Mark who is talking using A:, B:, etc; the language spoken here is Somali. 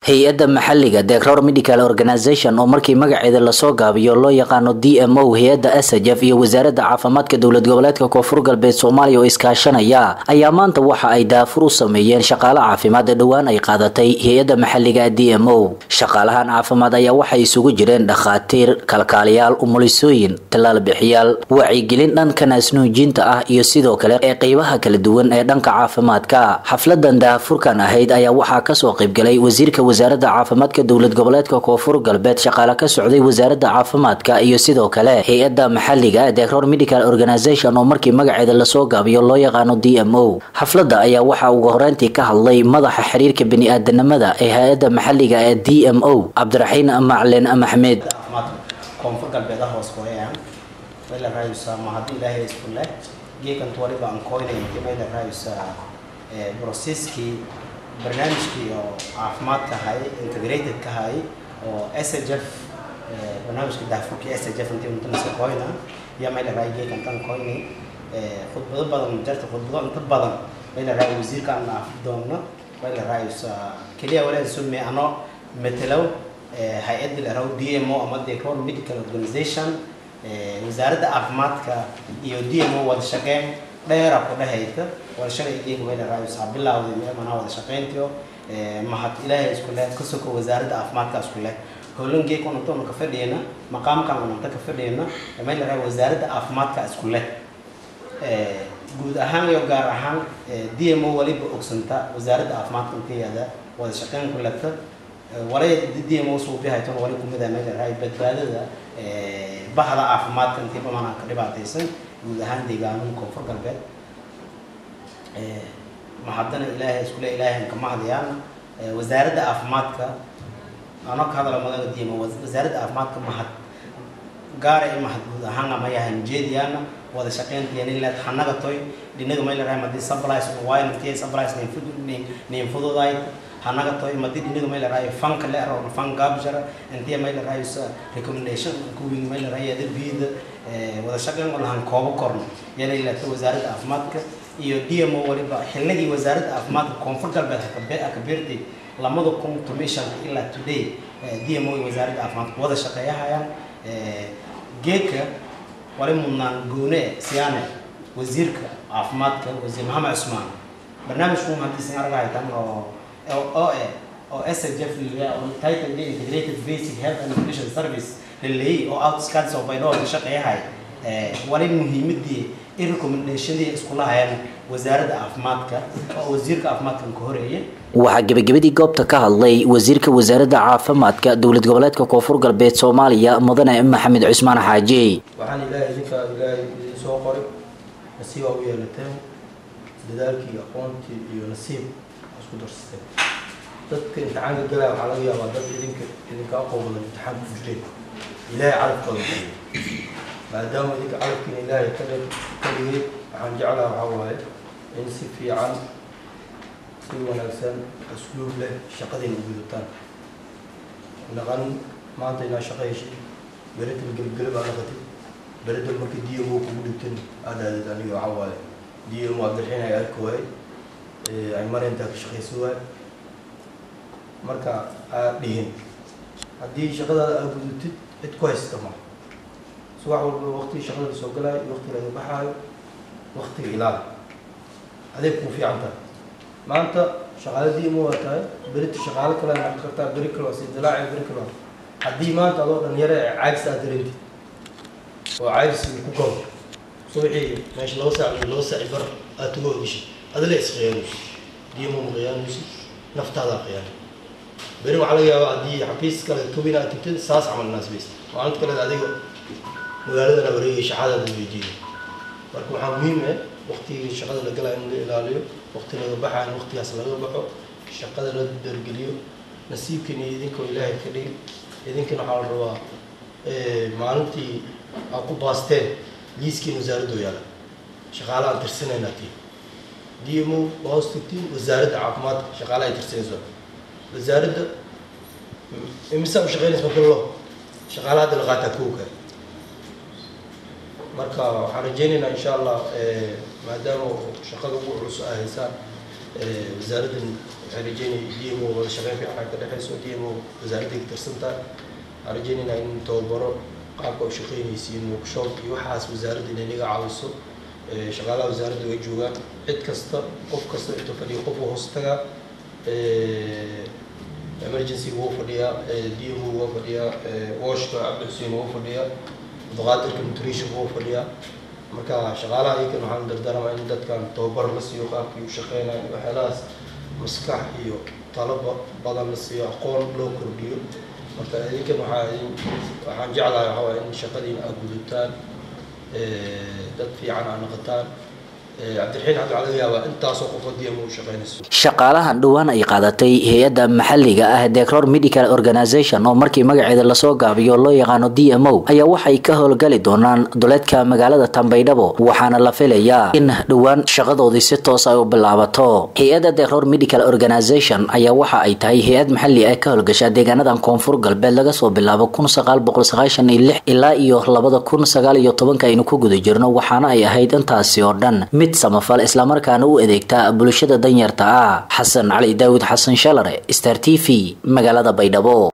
A: hay-adda maxalliga degroor medical organization oo markii magaceeda lasoo gaabiyo loo yaqaano d m o hay-adda asajaf iyo wasaaradda caafimaadka dowlad goboleedka koonfur galbeed soomaaliya oo iskaashanaya ayaa maanta waxa ay daafur u sameeyeen shaqaale caafimaad ee dhowaan ay qaadatay hay-adda maxalliga d m o shaqaalahan caafimaad ayaa waxay isugu jireen dhakhaatiir kalkaaliyaal umulisooyin tallaal bixiyaal wacyigelin dhanka naasnuujinta ah iyo sidoo kale ee qeybaha kala duwan ee dhanka caafimaadka xafladan daafurkan ahayd ayaa waxaa kasoo qaybgalay wasiirka wasaaradda caafimaadka dowlad goboleedka koonfur galbeed shaqaale ka socday wasaaradda caafimaadka iyo sidoo kale hay-adda maxalliga degroor medical organization oo markii magaceeda lasoo gaabiyo loo yaqaano d m o xafladda ayaa waxaa ugu horeyntii ka hadlay madaxa xiriirka bani-aadanimada ee hay-adda maxalliga ee d m o cabdiraxiin maclin maxmed
B: koonfur galbeeda hoos gooyaan mayla raayusaa ma haddii ilaahay isku leh geekantu waliba aan kooynayna mayla raayusaa broseskii barnaamijkii oo caafimaadka hay integrated ka hay oo s h f barnaamijka daafurkii s h f intii untanasa koyna iyo mayla raay geekan tan koynay khudbado badan jarta khudbado inta badan mayla raay wasiirka aan dhaafi doonno mayla raayusaa keliya walaal sume ano matelow hay-adda la raw d m o ama degroor medical organization wasaaradda caafimaadka iyo d m o wada shaqeyn dheera ku dhehayta wada shalay geega mayla raayusaa bilawday meemanaa wada shaqeyntiyo mahad ilaahay isku leh ka soko wasaaradda caafimaadka isku leh howlan geeg unantoona ka fadhiyana maqaamkan unanta ka fadhiyana mayla raay wasaaradda caafimaadka isku leh guud ahaan iyo gaar ahaan d m o waliba ogsanta wasaaradda caafimaadka inteeda wada shaqeyn ku leta walay d m o suubihayton wali kumida mayla raay badbaadada bahda caafimaadka intii bamanaa ka dhibaataysan guud ahaan deegaanada koonfur galbeed mahadana ilaahay iskule ilaahay kama hadayaan wasaaradda caafimaadka ano ka hadala madaga d m o wasaaradda caafimaadka mahad gaara i mahad guud ahaan ama yahan jeediyaana wada shaqeyntiyaniled hanaga toy dhinaga mayla raay madii sublice waynantiya sublice nin fududayd hanaga toy madi dhinaga mayla raay fanka le aro fan gabjara intiya mayla raay recommendation kuwing mayla raay adabida wada shaqeyn olahan koobo korno yana ilata wasaaradda caafimaadka iyo d m o waliba xilligii wasaaradda caafimaadka koonfur galbeed akabeertay lamada kun tomishanka ilaa today d m o iyo wasaaradda caafimaadka wada shaqeeyahayaan geedka wali mudnaan goone siyaane wasiirka caafimaadka wasiir maxamed cusmaan barnaamijku haddiisan argahaytan oo oo eh oo s h f title the integrated basic health and nutrition service laleeyay oo outskirts of baydhoo ka shaqeeyahay wali muhiimadii i recommendationadii iskula hayaan wasaaradda caafimaadka oo wasiirka caafimaadkan ka horeeyay
A: waxaa gebagabadii goobta ka hadlay wasiirka wasaaradda caafimaadka dowlad goboleedka koonfur galbeed soomaaliya mudane maxamed cusmaan xaaji
C: waxaan ilaahay idinka ilaahay idin soo qoray nasiib aa u yeelateen dadaalkii aqoontii iyo nasiib isku darsateen dadka imtixaanka galaya waxaa laga yaabaa dad idinka idinka aqoon badan imtixaanka ku jireen ilaahay carabkooda kaliya maadaama idinka carabkiina ilaahay ka dhig ka dhigay waxaan jeclaha waxaa waaye in si fiican si wanaagsan asluub leh shaqadayna u gudataan naqan maanta inaa shaqo heshay berital gelgelab aa naqatid berital markii d m o kugu dhigtan aad aadid aniga waxaa waaye d m o aad bixinaya arka waaye ay marintaa ka shaqaysa waaye marka aad dhihin haddii shaqadaada aad gudatid cid ku haysta ma subax walba waqtigii shaqada soo galaayo waqtiga laga baxaayo waqtiga ilaali adeeg kuu fiican tahay maanta shaqaale d m o waa tahay berita shaqaale kale naqon kartaa beri kale waa sidilaaci beri kale waa haddii maanta adoo dhalinyaro ee caagis aad dareentid oo caagis ku gabo subaxii meesha laba saac iyo laba saaci bar aad tugo ogishay adila isqiyaanayso d m o ma qiyaanayso naftaadaa qiyaanay beri waxaa laga yaabaa haddii xafiis kale tubin aad tagtid saas camal naasbaysa maalinta kale adiga magaaladana wareegay shaqadaada weydiiyay marka waxaa muhiim ah waqtigii shaqada la galaya in la ilaaliyo waqti laga baxayo in waqtigaas laga baxo shaqada la dargeliyo nasiibkiina idinkoo ilaahay ka dhigi idinkana waxaa la rabaa maalintii aad ku baasteen liiskiina wasaaradda yaala shaqaale aan tirsanayna tii d m o waa hoos tagtiin wasaaradda caafimaadka shaqaale ay tirsanayso wasaaradda imisa u shaqeynaysa marka lo shaqaale hadda la qaataa kowka marka waxaan rajeynaynaa insha allah maadaama shaqada ugu culus ay haysaan wasaaraddan waxaan rajeynaya d m o wada shaqeyn fiican ka dhexeyso d m o wasaaradday ka tirsantaa waxaan rajeynaynaa in tababaro qaabka u shaqeynaysiin workshop iyo waxaas wasaaradda inay naga caawiso shaqaalaha wasaaradda way joogaan cid kasta qof kasta inta fadhiya qof uu hoos tagaa emergency wuu fadhiyaa d m o waa fadhiyaa washka cabdi xuseen wuu fadhiyaa abduqaadirka nutrition wuu fadhiyaa marka shaqaalaha iyakan waxaan dardaarmaa in dadkan tababar la siiyo qaabkii u shaqeynayo waxyaalahaas maskax iyo talaba badan la siiyo aqoon loo kordhiyo marka idinkan waxaa waxaan jeclahay waxaa waay in shaqadiina aad gudataan dad fiican aad noqotaan cabdiraxiin hadda waxaa laga yaabaa intaasoo qof haddii ama u shaqeynayso
A: shaqaalahan dhowaan ay qaadatay hay-adda maxalliga ah decror medical organization oo markii magaceeda lasoo gaabiyo loo yaqaano d m o ayaa waxay ka howlgali doonaan duleedka magaalada tambaydhabo waxaana la filayaa in dhowaan shaqadoodii si toos ay u bilaabato hay-adda decror medical organization ayaa waxa ay tahay hay-ad maxalli ah ka howlgasha deegaanadan koonfur galbeed laga soo bilaabo kun sagaal boqol sagaashan iyo lix ilaa iyo labada kun sagaal iyo tobanka aynu ku guda jirno waxaana ay ahayd intaasi oo dhan mid samafal islamarkaana u adeegta bulshada danyarta ah xasan cali daawud xasan shalare star t v magaalada baydhabo